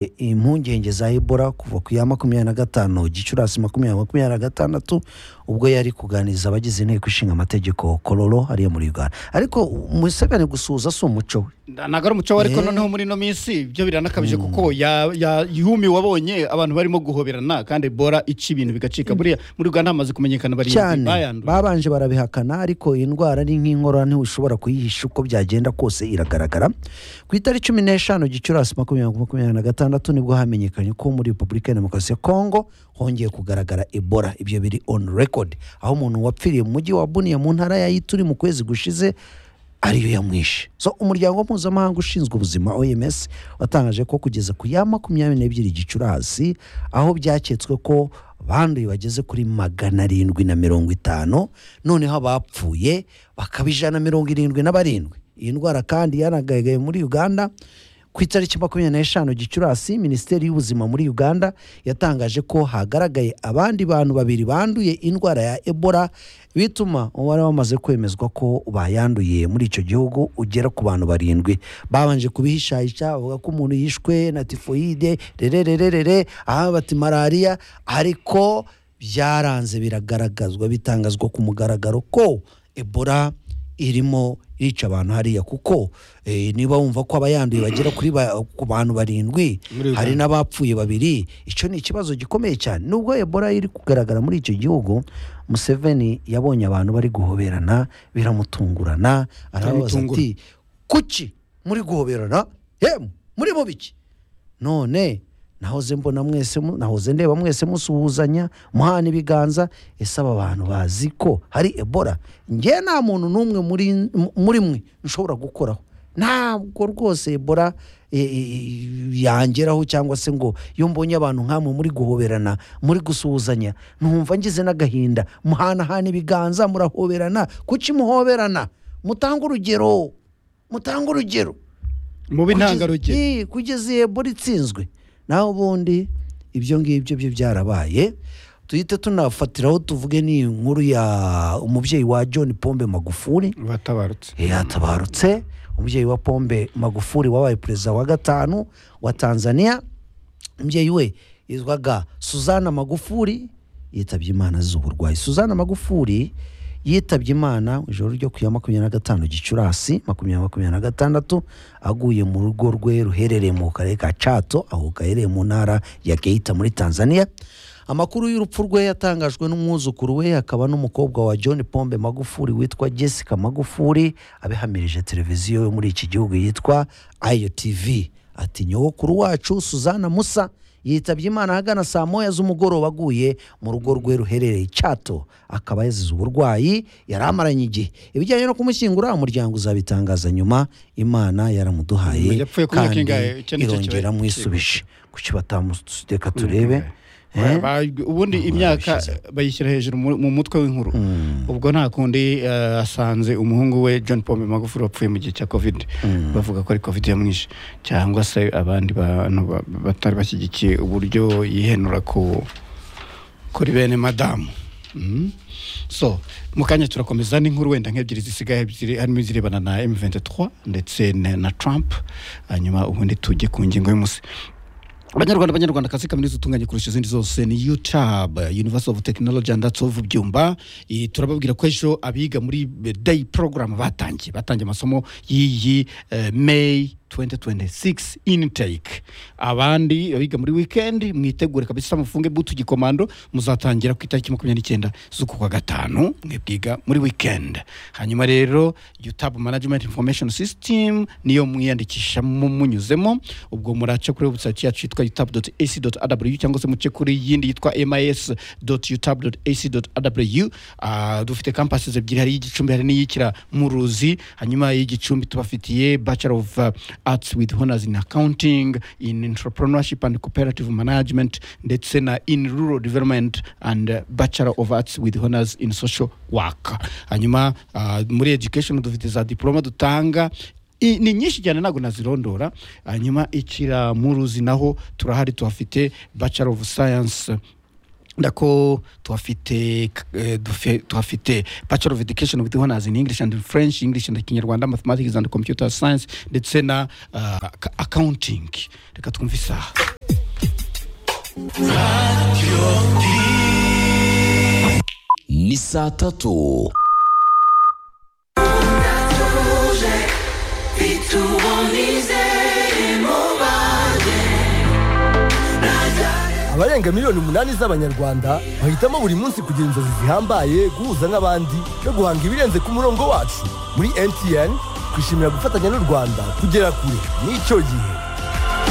I- impungenge za ebola kuva ku ya makumyabiri na gatanu gicurasi makumyabiri makumyabiri na gatandatu ubwo yari kuganiriza abagize inteko ishinga amategeko kororo hariya muri uganda ariko museveni gusuhuza si umuco we ntabwo ari umuco we ariko Eh. noneho muri ino minsi ibyo biranakabije kuko ya- ya- yumiwe wabonye abantu barimo guhoberana kandi bora ica ibintu bigacika buriya muri uganda hamaze kumenyekana barindwi cyane bayanduye babanje barabihakana ariko iyi ndwara ni nk'inkorora ntiwushobora kuyihisha uko byagenda kose iragaragara ku itariki cumi n'eshanu gicurasi makumyabiri makumyabiri na gatandatu nibwo hamenyekanye ko muri repubulika ya demokarasi ya kongo hongeye kugaragara ebola ibyo biri on record aho umuntu wapfiriye mu mujyi wa buniye mu ntara ya ituri mu kwezi gushize ariyo yamwishe so umuryango mpuzamahanga ushinzwe ubuzima oms watangaje ko kugeza ku ya makumyabiri n'ebyiri gicurasi aho byaketswe ko abanduye bageze kuri magana arindwi na mirongo itanu noneho abapfuye bakaba ijana na mirongo irindwi na barindwi iyi ndwara kandi yanagaragaye muri uganda ku itariki makumyabiri n'eshanu gicurasi minisiteri y'ubuzima muri uganda yatangaje ko hagaragaye abandi bantu babiri banduye indwara ya ebola bituma umubare wamaze kwemezwa ko bayanduye muri icyo gihugu ugera ku bantu barindwi babanje kubihishahisha bavuga ko umuntu yishwe na tifoyide rererererere aha bati malariya ariko byaranze biragaragazwa bitangazwa ku mugaragaro ko ebola irimo irica abantu hariya kuko eh, niba wumva ko abayanduye bagera kuri ba- ku bantu barindwi Muri Uganda. hari n'abapfuye babiri icyo ni ikibazo gikomeye cyane nubwo ebola iri kugaragara muri icyo gihugu museveni yabonye abantu bari guhoberana biramutungurana arababaza Biramutungura. ati kuki muri guhoberana yemwe muri mu biki none nahoze mbona mwese mu- nahoze ndeba mwese musuhuzanya muhana ibiganza ese aba bantu bazi ko hari ebola njye nta muntu n'umwe muri muri mwe nshobora gukoraho ntabwo rwose ebola e, e, yangeraho cyangwa se ngo iyo mbonye abantu nk'amwe muri guhoberana muri gusuhuzanya numva ngize n'agahinda muhanahana ibiganza murahoberana kuki muhoberana mutange urugero mutange urugero mubi Kugeza- ntangarugero Eh, kugeza iyo ebola itsinzwe naho ubundi ibyo ngibyo byo byarabaye duhite tunafatiraho tuvuge ni inkuru ya umubyeyi wa john pombe magufuli batabarutse yatabarutse umubyeyi wa pombe magufuli wabaye perezida wa gatanu wa tanzania umubyeyi we yitwaga suzana magufuli yitabye imana azize uburwayi suzana magufuli yitabye imana mu ijoro ryo ku ya makumyabiri na gatanu gicurasi makumyabiri makumyabiri na gatandatu aguye mu rugo rwe ruherereye mu karere ka cato aho gaherereye mu ntara ya geita muri tanzania amakuru y'urupfu rwe yatangajwe n'umwuzukuru we akaba n'umukobwa wa john pombe magufuli witwa jessica magufuli abihamirije televiziyo yo muri iki gihugu yitwa iotv ati nyogokuru wacu suzana musa yitabye imana ahagana saa moya z'umugoroba aguye mu rugo rwe ruherereye cyato akaba yazize uburwayi yari amaranye igihe ibijyanye no kumushyingura umuryango uzabitangaza nyuma imana yaramuduhaye Yapfuye ku myaka kandi ingahe? Icyo ni cyo irongera kibazo. amwisubije kuki batamu- reka turebe Eh? Ba- ubundi Ntabwo imyaka barabishyizeho. bayishyira hejuru mu- mu mutwe w'inkuru ubwo nta kundi eh, asanze umuhungu we john paul magufuli wapfuye mu gihe cya covid bavuga ko ari covid yamwishe cyangwa se abandi bantu ba- batari bashyigikiye uburyo yihenura ku kuri bene madamu Mm. so mu kanya turakomeza n'inkuru wenda nk'ebyiri zisigaye ebyiri harimo izirebana na m23 ndetse na na trump hanyuma ubundi tujye ku ngingo y'umunsi abanyarwanda abanyarwanda kazi kaminuza utunganye kurusha izindi zose ni youtube university of technology and arts of byumba Eh, turababwira ko ejo abiga muri eh, day program batangiye batangiye amasomo y'iyi eh, may 2026 intake abandi abiga muri weekend mwitegure kabisa mufunge butu gikomando muzatangira ku itariki makumyabiri n'icyenda z'uku kwa gatanu mwe bwiga muri weekend hanyuma rero youtube management information system niyo mwiyandikishamo munyuzemo ubwo muraca kuri website yacu yitwa youtube.ac.rw cyangwa se muce kuri yindi yitwa mis.youtube.ac.rw Ah, dufite campuses ebyiri hari iy'igicumbi hari n'iyikira mu ruzi hanyuma y'igicumbi tubafitiye bachelor of uh, arts with honors in accounting in entrepreneurship and cooperative management ndetse na in rural development and uh, bachelor of arts with honors in social work hanyuma ah, muri education dufite za diploma dutanga I- ni nyinshi cyane ntabwo nazirondora hanyuma ikira mu ruzi naho turahari tuhafite bachelor of science ndako tuhafite eh, dufe- tuhafite bachelor of education with honors in english and in french english and kinyarwanda mathematics and computer science ndetse na uh, ac- accounting reka twumve isaha ni saa tatu abarenga miliyoni umunani z'abanyarwanda bahitamo buri munsi kugira inzozi zihambaye guhuza n'abandi no guhanga ibirenze ku murongo wacu muri mtn twishimira gufatanya n'u rwanda kugera kure n'icyo gihe